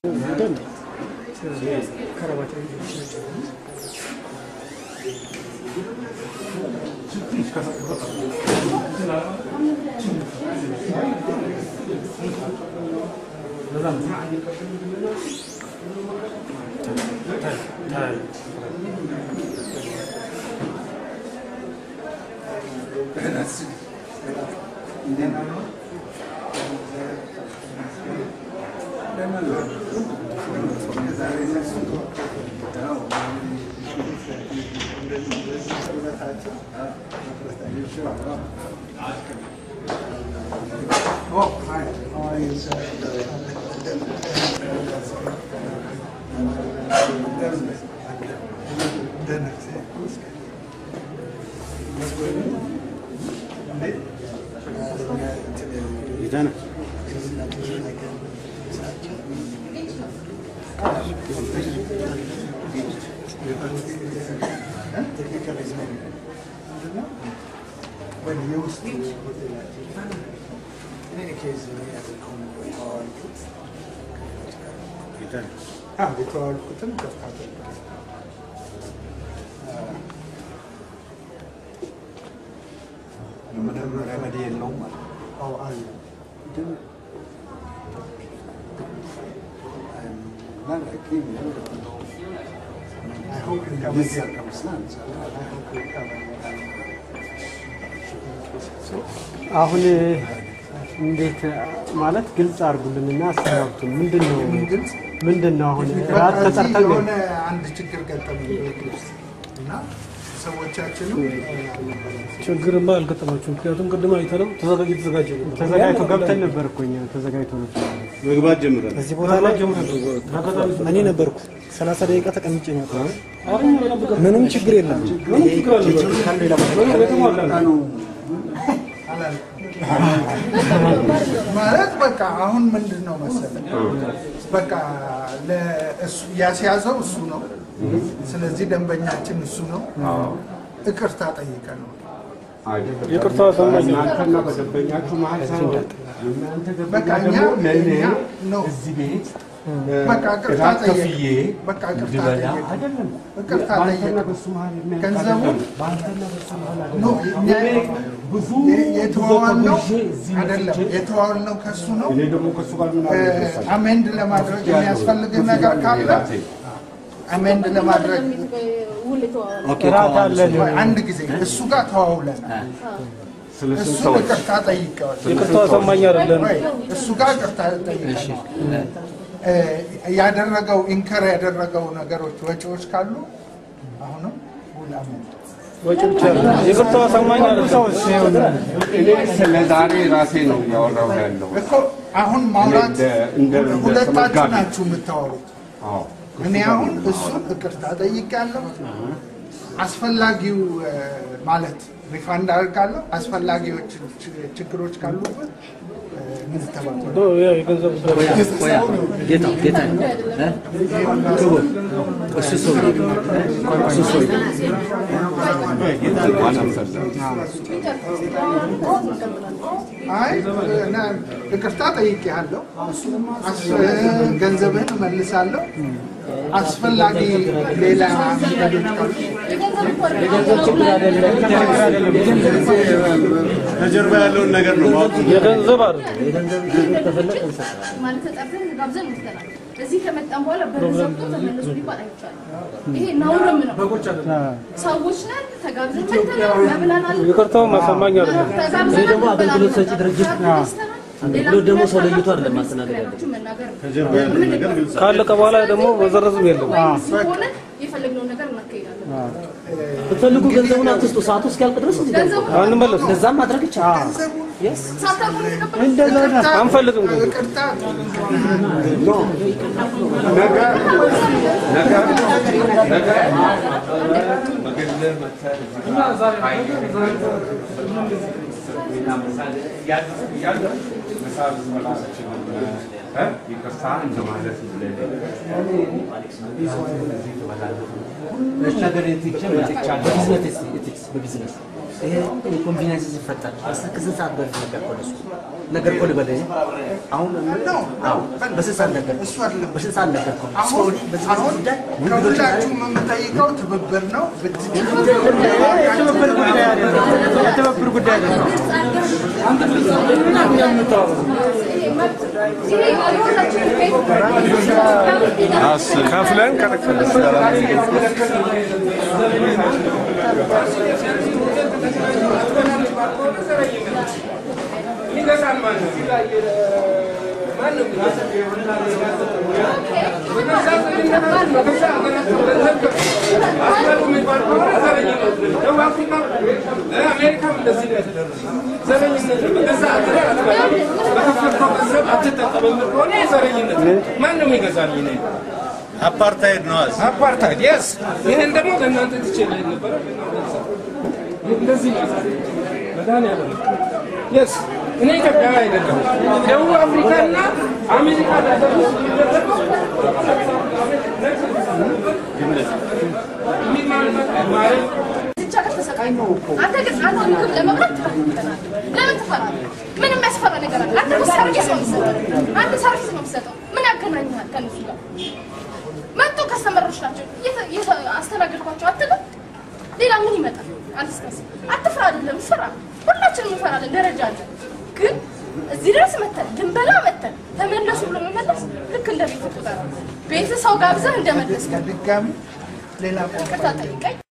Oh, hi. How are you, sir? When you used to እኔ occasionally ያደርገውን የተዋዋልኩት አዎ የተዋዋልኩትን ከፍታ አደርጋለሁ። ምንም ረመድ የለውም ማለት ነው። አዎ አለ ግን Not like him, you know. I hope you In cover this it. circumstance, I hope you cover it. አሁን እንዴት ማለት ግልጽ አድርጉልንና አሰናብቱ። ምንድን ነው ምን ግልጽ? ምንድን ነው አሁን ራት እዚህ ተጠርተን ነው የሆነ አንድ ችግር ገጠመኝ ቤት ውስጥ እና ሰዎቻችንም ችግርማ አልገጠማችሁም። ምክንያቱም ቅድም አይተነው ተዘጋጅ የተዘጋጀ ነበር። ተዘጋጅቶ ገብተን ነበር እኮ እኛ ተዘጋጅቶ ነበር። መግባት ጀምረን እዚህ ቦታ ላይ እኔ ነበርኩ። ሰላሳ ደቂቃ ተቀምጬ ነው የወጣሁት። ምንም ችግር የለም። ማለት በቃ አሁን ምንድን ነው መሰለህ በቃ ለእሱ ያስያዘው እሱ ነው። ስለዚህ ደንበኛችን እሱ ነው። ይቅርታ ጠይቀን ነው ይቅርታ ሰማኝ። እናንተና በደንበኛችሁ መሀል ሳይሆን እናንተ በቃ ደንበኛ እኛ ደግሞ ለእኔ እኛ ነው እዚህ ቤት በቃ ይቅርታ እራት ጠየቅ ከፍዬ በቃ ይቅርታ እንድበላ ጠየቅ አይደለም። ይቅርታ በአንተና ጠየቅ በሱ መሀል ገንዘቡ የሚያቃጥል በአንተና በሱ መሀል ኖ አይደለም። እኛ እኔ ብዙ የተዋዋልነው ጉዞ ተጉዤ እዚህ አይደለም መጥቼ የተዋዋልነው ከሱ ነው። እኔ ደግሞ ከሱ ጋር ምን አለ መሰለህ? አሜንድ ለማድረግ የሚያስፈልግ ነገር ካለ አሜንድ ለማድረግ እራት አለን አንድ ጊዜ እሱ ጋር ተዋውለን ስለ ስንት እሱ ሰዎች ይቅርታ ጠይቀዋል። ይቅርታ ሰማኝ አይደለም ወይ እሱ ጋር ይቅርታ ጠይቀዋል። እ ያደረገው ኢንከር ያደረገው ነገሮች ወጪዎች ካሉ አሁንም ውል አሜንድ ወጪ ብቻ አይደለም። ይቅርታ ሰማኝ አይደለም። እኔ ስለ ዛሬ ራሴ ነው እያወራሁ ያለው። እኮ አሁን ማውራት እንደ- እንደ- እንደ ሁለታችሁ ተመጋቢ። ናችሁ የምታወሩት። አዎ እኔ አሁን እሱን ይቅርታ ጠይቄያለሁ። አስፈላጊው እ፣ ማለት ሪፋንድ አድርጋለሁ። አስፈላጊዎች ች- ችግሮች ካሉበት እ፣ እንተባበራለን። ዶ- ያ የገንዘብ ጉዳይ ጌታ ጌታ ክቡር እሱ ሰው እሱ ሰው አይ እና ይቅርታ ጠይቄያለሁ። አስ- ገንዘብህን እመልሳለሁ። አስፈላጊ ሌላ መንገዶች ካሉ ከጀርባ ያለውን ነገር ነው ማወቅ የገንዘብ አይደለም። ማለት ተጠርተን ጋብዘን ወስደናል። እዚህ ከመጣን በኋላ በር ዘግቶ ተመለሱ ሊባል አይቻልም። ይሄ ነውርም ነው። ሰዎች ነን፣ ተጋብዘን መጥተናል፣ መብላናል። ይቅርታው ማሰማኝ አይደለም። ተጋብዘናል፣ ደግሞ አገልግሎት ሰጪ ድርጅት ተጋብዘናል። አገልግሎት ደግሞ ሰው ለይቶ አይደለም ማስተናገድ ያለበት። መናገር ነው። ከጀርባ ያለውን ነገር ግልጽ ካለቀ በኋላ ደግሞ መዘረዝም የለም። ወይም ሲሆን የፈለግነውን ነገር እናካሄዳለን። ብትፈልጉ ገንዘቡን አትስጡ። ሰዓቱ እስኪያልቅ ድረስ እዚህ ገንዘቡ አንመለስ እንደዛም ማድረግ ይቻላል። ሳታውቁ ነው የተቀበሉት? አንፈልግም ገንዘብ። ይቅርታ ነገ ነገ ነገ በግልህ መተህ እዚህ ጋር እና ምሳ እያለ ምሳ ልትበላ አትችልም። እ? ይቅርታ እንደማለት ብለህ እዚህ ትበላለህ። ነገር ትቼ መጥቻለሁ። በቢዝነስ ኤቲክስ በቢዝነስ ይሄ ኮንቪኒንስ ሲፈጠር ከስንት ሰዓት በፊት ነበር እኮ እነሱ ነገር እኮ ልበልህ አሁን አዎ በስንት ሰዓት ነገር እሱ አይደለም በስንት ሰዓት ነገር እኮ አሁን ስቶሪ በዚህ በዚህ አሁን ጉዳይ ከሁላችሁም የምጠይቀው ትብብር ነው። የትብብር ጉዳይ አይደለም። የትብብር ጉዳይ አይደለም። ከፍለን ይገዛል ማለት ነው። ማነው አሜሪካም እንደዚህ ነው የተደረገው። ዘረኝነት ነው። በገዛ ሀገር አትበላም። በከፈልከው ገንዘብ አትጠቀምም ከሆነ ዘረኝነት ነው። ማነው የሚገዛኝ እኔ? አፓርታይድ ነው። አፓርታይድ የስ ይህን ደግሞ ለእናንተ ትችላል ነበረ እንደዚህ መድኃኒዓለም የስ እኔ ኢትዮጵያዊ አይደለም ደቡብ አፍሪካ እና አሜሪካ ሀገር ውስጥ የሚደረገው ማለት ብቻ ከተሰቃይ አንተ ግን አንተ ምግብ ለመብላት ትፈራለህ። ለምን ትፈራለህ? ምን የሚያስፈራ ነገር አለ? አንተ እኮ ሰርቪስ ነው የምትሰጠው። አንተ ሰርቪስ ነው የምትሰጠው። ምን ያገናኝሃል ከእነሱ ጋር? መጡ ከስተመሮች ናቸው እየተ- እየተ- አስተናገድኳቸው አትልም? ሌላ ምን ይመጣል? አንተ ስታስብ አትፍራ አይደለም ፍራ። ሁላችንም እንፈራለን፣ ደረጃ አለ። ግን እዚህ ድረስ መተን ድንበላ መተን ተመለሱ ብሎ መመለስ ልክ እንደ ቤት ቁጠራ ቤት ሰው ጋብዘህ እንደመለስ ድጋሚ ሌላ ይቅርታ ጠይቀኝ